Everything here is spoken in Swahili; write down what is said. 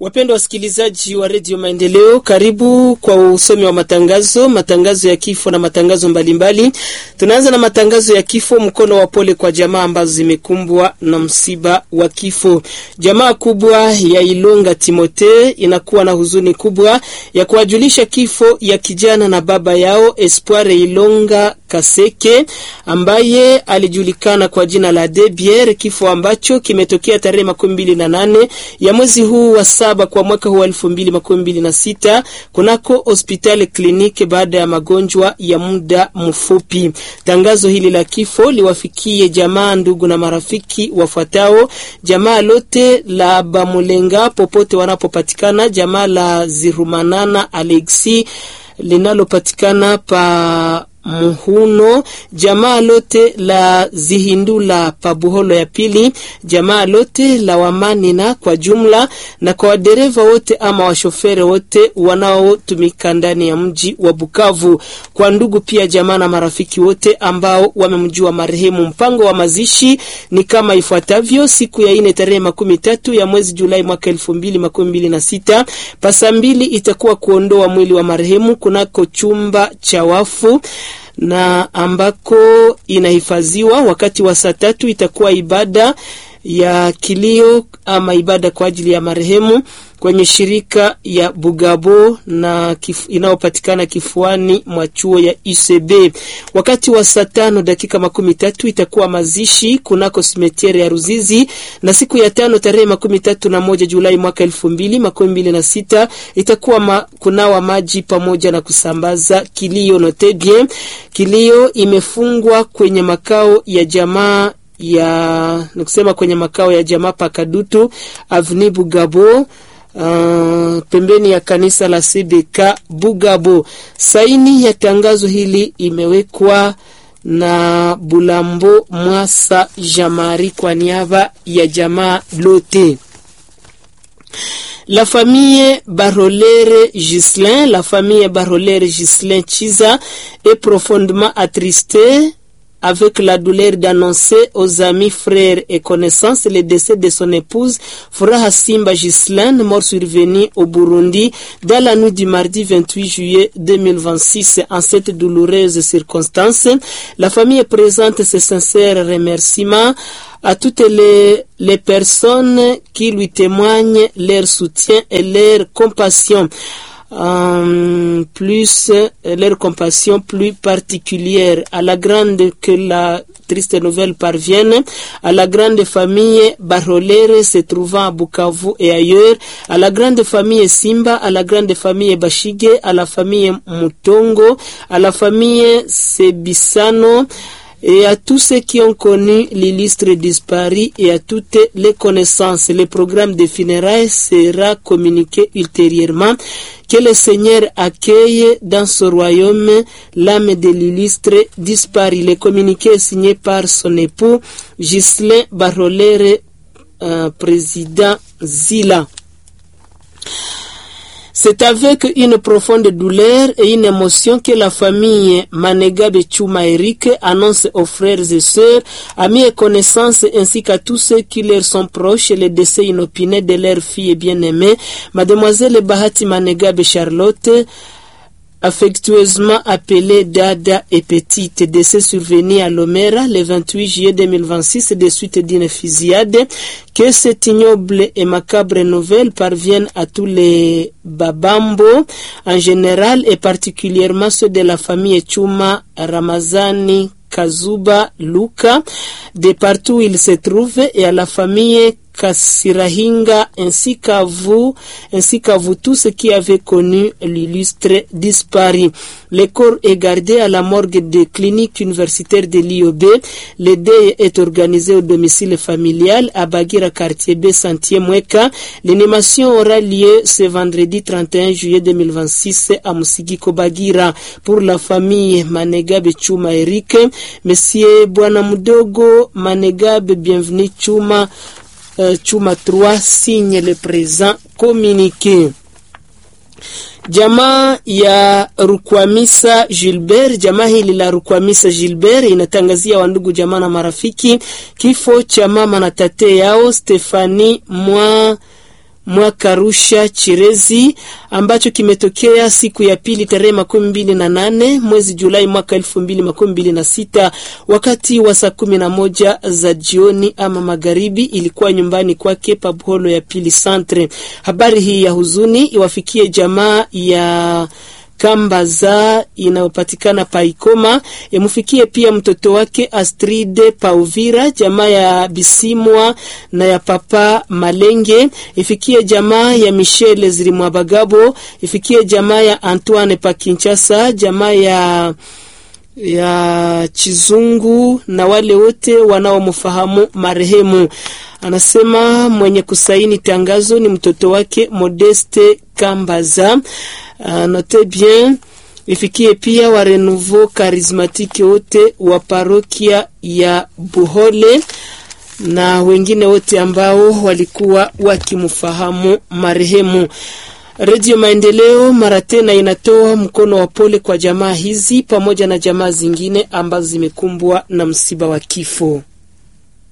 Wapendwa wasikilizaji wa redio Maendeleo, karibu kwa usomi wa matangazo, matangazo ya kifo na matangazo mbalimbali. Tunaanza na matangazo ya kifo. Mkono wa pole kwa jamaa ambazo zimekumbwa na msiba wa kifo. Jamaa kubwa ya Ilonga Timote inakuwa na huzuni kubwa ya kuwajulisha kifo ya kijana na baba yao Espoir Ilonga Kaseke ambaye alijulikana kwa jina la Debier, kifo ambacho kimetokea tarehe makumi mbili na nane ya mwezi huu wa saba kwa mwaka huu wa elfu mbili makumi mbili na sita kunako hospitali kliniki baada ya magonjwa ya muda mfupi. Tangazo hili la kifo liwafikie jamaa, ndugu na marafiki wafuatao: jamaa lote la Bamulenga popote wanapopatikana, jamaa la Zirumanana Alexi linalopatikana pa Muhuno, jamaa lote la Zihindula Pabuholo ya pili, jamaa lote la Wamanina kwa jumla, na kwa wadereva wote ama washofere wote wanaotumika ndani ya mji wa Bukavu, kwa ndugu pia jamaa na marafiki wote ambao wamemjua marehemu. Mpango wa mazishi ni kama ifuatavyo: siku ya ine tarehe makumi tatu ya mwezi Julai mwaka elfu mbili makumi mbili na sita pasa mbili itakuwa kuondoa mwili wa marehemu kunako chumba cha wafu na ambako inahifadhiwa. Wakati wa saa tatu itakuwa ibada ya kilio ama ibada kwa ajili ya marehemu kwenye shirika ya Bugabo na kif, inayopatikana kifuani mwa chuo ya ICB. Wakati wa saa tano dakika makumi tatu itakuwa mazishi kunako simetiere ya Ruzizi, na siku ya tano tarehe makumi tatu na moja Julai mwaka elfu mbili makumi mbili na sita itakuwa ma, kunawa maji pamoja na kusambaza kilio notebie. Kilio imefungwa kwenye makao ya jamaa ya nikusema kwenye makao ya jamaa Pakadutu Avni Bugabo. Uh, pembeni ya kanisa la CBK Bugabo. Saini ya tangazo hili imewekwa na Bulambo Mwasa Jamari kwa niaba ya jamaa lote. La famille Barolere Gislin, la famille Barolere Gislin Chiza est profondément attristée avec la douleur d'annoncer aux amis, frères et connaissances le décès de son épouse, Furaha Simba Gislaine, mort survenue au Burundi dans la nuit du mardi 28 juillet 2026. En cette douloureuse circonstance, la famille présente ses sincères remerciements à toutes les, les personnes qui lui témoignent leur soutien et leur compassion. Um, plus euh, leur compassion plus particulière à la grande que la triste nouvelle parvienne à la grande famille Barolere se trouvant à Bukavu et ailleurs à la grande famille Simba à la grande famille Bashige à la famille Mutongo à la famille Sebisano et à tous ceux qui ont connu l'illustre disparu et à toutes les connaissances. Le programme de funérailles sera communiqué ultérieurement. Que le Seigneur accueille dans ce royaume l'âme de l'illustre disparu. Le communiqué est signé par son époux Ghislain Barolere, euh, président Zila. C'est avec une profonde douleur et une émotion que la famille Manegabe Chuma Eric annonce aux frères et sœurs, amis et connaissances ainsi qu'à tous ceux qui leur sont proches le décès inopiné de leur fille bien-aimée, mademoiselle Bahati Manegabe Charlotte, affectueusement appelée Dada et Petite, décès survenu à Lomera le 28 juillet 2026 de suite d'une fusillade. Que cette ignoble et macabre nouvelle parvienne à tous les Babambo en général et particulièrement ceux de la famille Chuma Ramazani Kazuba Luka, de partout où ils se trouvent, et à la famille Kasirahinga ainsi qu'à vous, ainsi qu'à vous tous qui avez connu l'illustre disparu. Le corps est gardé à la morgue des cliniques universitaires de l'IOB. Le deuil est organisé au domicile familial à Bagira, quartier B, Santier Mweka. L'animation aura lieu ce vendredi 31 juillet 2026 à Musigiko Bagira. Pour la famille Manegabe Chuma Eric, Monsieur Bwana Mudogo Manegabe, bienvenue Chuma. Uh, Chuma 3 signe le présent communiqué. Jamaa ya Rukwamisa Gilbert, jamaa hili la Rukwamisa Gilbert inatangazia wandugu jamaa na marafiki kifo cha mama na tate yao Stefani mwa Mwakarusha Chirezi ambacho kimetokea siku ya pili tarehe makumi mbili na nane mwezi Julai mwaka elfu mbili makumi mbili na sita wakati wa saa kumi na moja za jioni ama magharibi. Ilikuwa nyumbani kwake Pabholo ya pili Centre. Habari hii ya huzuni iwafikie jamaa ya Kambaza inayopatikana Paikoma, yamufikie pia mtoto wake Astride Pauvira, jamaa ya Bisimwa na ya Papa Malenge, ifikie jamaa ya Michele Zirimwabagabo, ifikie jamaa ya Antoine pa Kinshasa, jamaa ya ya Chizungu na wale wote wanaomfahamu marehemu. Anasema mwenye kusaini tangazo ni mtoto wake Modeste Kambaza. Uh, note bien ifikie pia wa Renouveau Charismatique wote wa parokia ya Buhole na wengine wote ambao walikuwa wakimfahamu marehemu. Redio Maendeleo mara tena inatoa mkono wa pole kwa jamaa hizi pamoja na jamaa zingine ambazo zimekumbwa na msiba wa kifo.